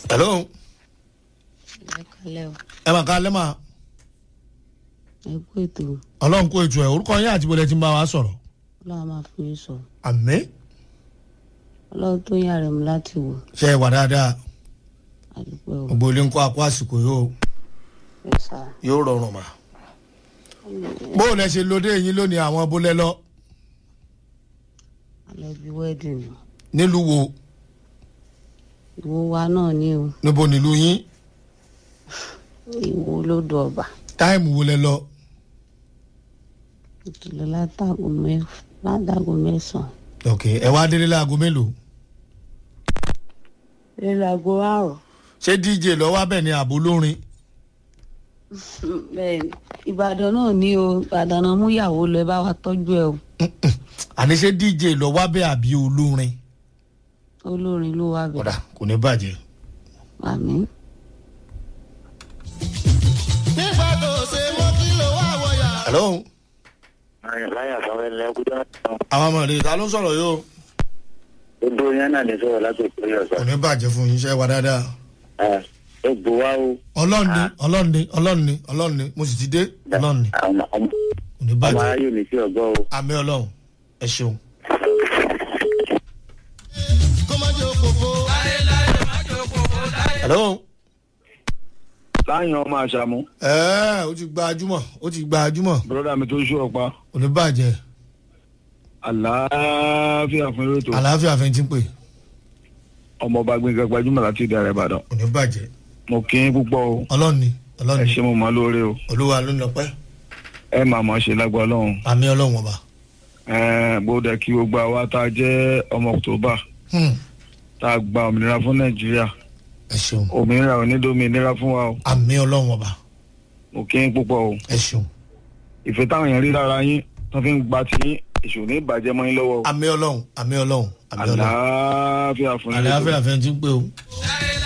hello ẹ kalẹ o ẹ máa ká lẹ́mà ẹ kú ètò ọlọ́run kó ètò ẹ̀ orúkọ yín àti bọ́lẹ̀ tí ń bá wa sọ̀rọ̀ ọlọ́run máa fún yín sọ àmì ọlọ́run tó yàn rẹ̀ mú láti wò ṣe é wà dáadáa àdúgbò o gbogbo ilé ń kó àkó àsìkò yóò ẹ sá yóò rọrùn mà bó o lẹ ṣe lóde yín lónìí àwọn bólẹ́ lọ alẹ́ bí wẹ́ẹ̀dìn ni nílùú wo ìwo wa náà ní o níbo nílùú yín ìwo lódò ọba táìmù wo lẹ lọ ìkìlọ̀ látàgò mẹ́ látàgò mẹ́sàn-án ok ẹ wá délé láago mélòó ìlàgò àrò ṣé dj lọ wá bẹ̀ ní àbò lórin bẹ́ẹ̀ ni ìbàdàn náà ní o ìbàdàn náà mú ìyàwó lọ ẹ bá wa tọ́jú ẹ o àní ṣé dj lọ wá bẹ̀ àbí olórin olórin ló wà ọ̀dà bẹ̀ kò ní bàjẹ́. àmì nígbà tó ṣe mọ́ kí ló wá wọ̀yà. hello láyà sọ̀rọ̀ ẹ̀ lẹ́kúndé àwọn ọmọ rẹ ta ló ń sọ̀rọ̀ yóò gbogbo yẹn náà lè sọ̀rọ̀ láti ìpínlẹ̀ kò ọ̀sán. ní bàjẹ́ fún yín ṣe wá dáadáa ẹ gbò wá o. ọlọ́ọ̀ni ọlọ́ọ̀ni ọlọ́ọ̀ni ọlọ́ọ̀ni mo sì ti dé ọlọ́ọ̀ni àwọn ọmọ kò ní ọmọ bàjẹ́ aráyé ò ní sí ọgbọ́ o. àmì ọlọ́run ẹ ṣeun. kó má jẹ́ òkòkò. hello láyìn ọmọ àṣàmú ẹ ó ti gba ajúmọ̀ ó ti gba ajúmọ̀ bọ́dà mi tó ṣú ọ̀pá kò ní bàjẹ́ àlàáfíà fún eré tó àlàáfíà fẹ́ ti ń pè ọmọọba gbẹngàn gbajúmọ̀ láti ìdá ìbàdàn kò ní bàjẹ́ mo kí n púpọ̀ o ọlọ́ọ̀ni ẹ ọlọ́ọ̀ni ṣe mo mọ lóore o olúwa ló ń lọ pẹ́ ẹ máa mọ̀ ṣe lágbó ọlọ́run àmì ọlọ́run ọba. ẹ̀ẹ́n gbọ́dọ̀ kí gbogbo àwa tá a jẹ́ ọmọ october Hmm, tá a gba òmìnira fún nàìjíríà ẹ ṣeun òmìnira ò ní dómìnira fún wa o àmì ọlọ́run ọba mo kí n púpọ̀ o ẹ ṣeun ìfẹ́ táwọn èèyàn rí lára yín tó fi ń gba tí yín èṣù ní ìbàjẹ́ mọ́ yín lọ́wọ́ o àmì ọlọ́run àmì ọlọ́run àmì ọlọ́run àlàáfíà fún eré tó àlàáfíà fẹ́ ti ń pè o